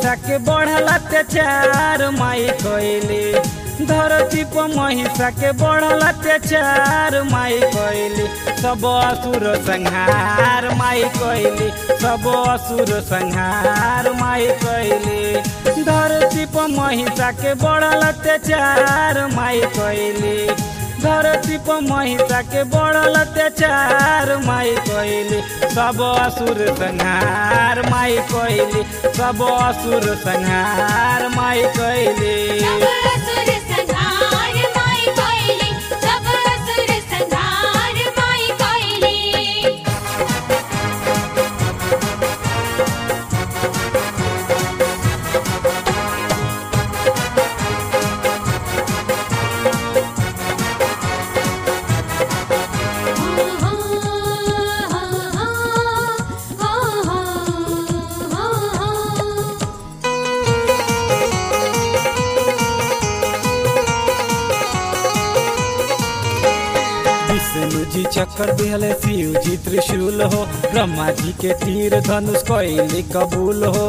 महिषा के बढ़ल अत्याचार माई कैली धरती पर महिषा के बढ़ल अत्याचार माई कैली सब असुर संहार माई कैली सब असुर संहार माई कैली धरती पर महिषा के बढ़ल अत्याचार माई कैली धरती पर महिषा के बढ़ल अत्याचार माई कैली सब असुर संहार माई कैली सब असुर संहार माई कैली सब असुर संहार माई कोइली सब असुर संहार माई कोइली विष्णु जी चक्कर दिहले शिव जी त्रिशूल हो ब्रह्मा जी के तीर धनुष कैली कबूल हो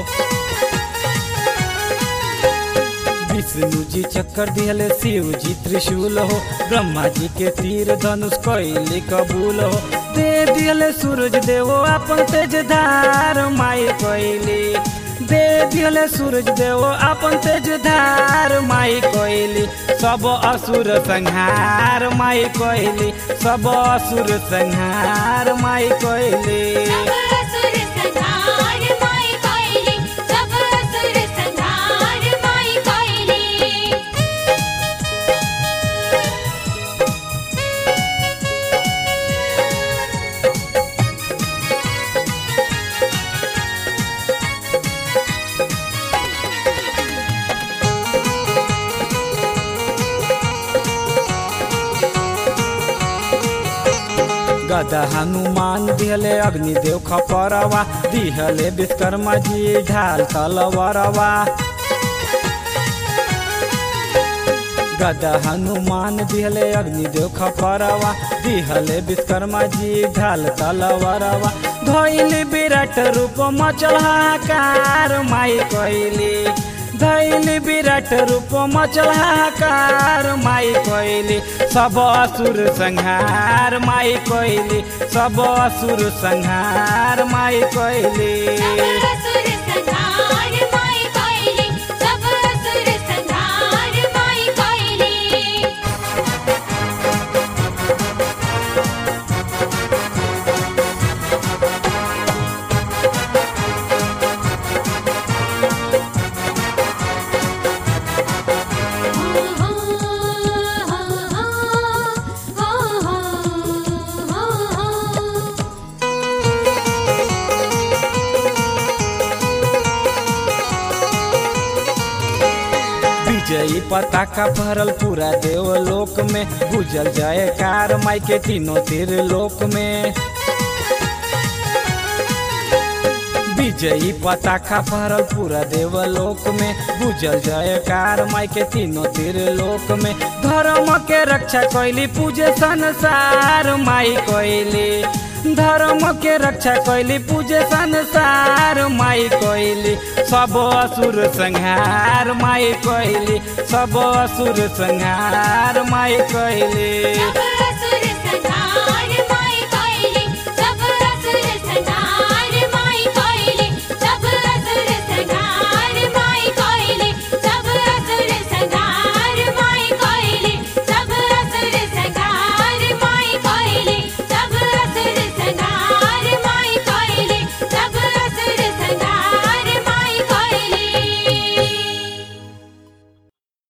विष्णु जी चक्कर दिहले शिव जी त्रिशूल हो ब्रह्मा जी के तीर धनुष कैली कबूल हो दे दिहले सूरज देवो अपन तेज धार माई कैली दे दिहले सूरज देवो अपन तेज धार माई कैली सब असुर संहार माई कैली सब असुर संहार माई कैली सब असुर संहार माई कोइली सब असुर संहार माई कोइली गदा हनुमान दिहले अग्निदेव खपरवा दिहले विश्वकर्मा जी ढाल तलवरवा गदा हनुमान दिहले अग्निदेव खपरवा दिहले विश्वकर्मा जी ढाल तलवरवा धैली विराट रूप मचल हाहाकार माई कैली धैली विराट रूप मचल हाहाकार माई कैली सब असुर संहार माई कैली सब असुर संहार माई कैली सब असुर संहार माई कोइली सब असुर संहार माई कोइली विजयी पताका भरल पूरा देवलोक में गुजल जयकार माई के तीनों तीर लोक में विजयी पताका भरल पूरा देवलोक में गुजल जयकार माई के तीनों तीर लोक में धर्म के रक्षा कैली पूजे संसार माई कैली धर्म के रक्षा कैली पूजे संसार माई कैली सब असुर संहार माई कैली सब असुर संहार माई कैली सब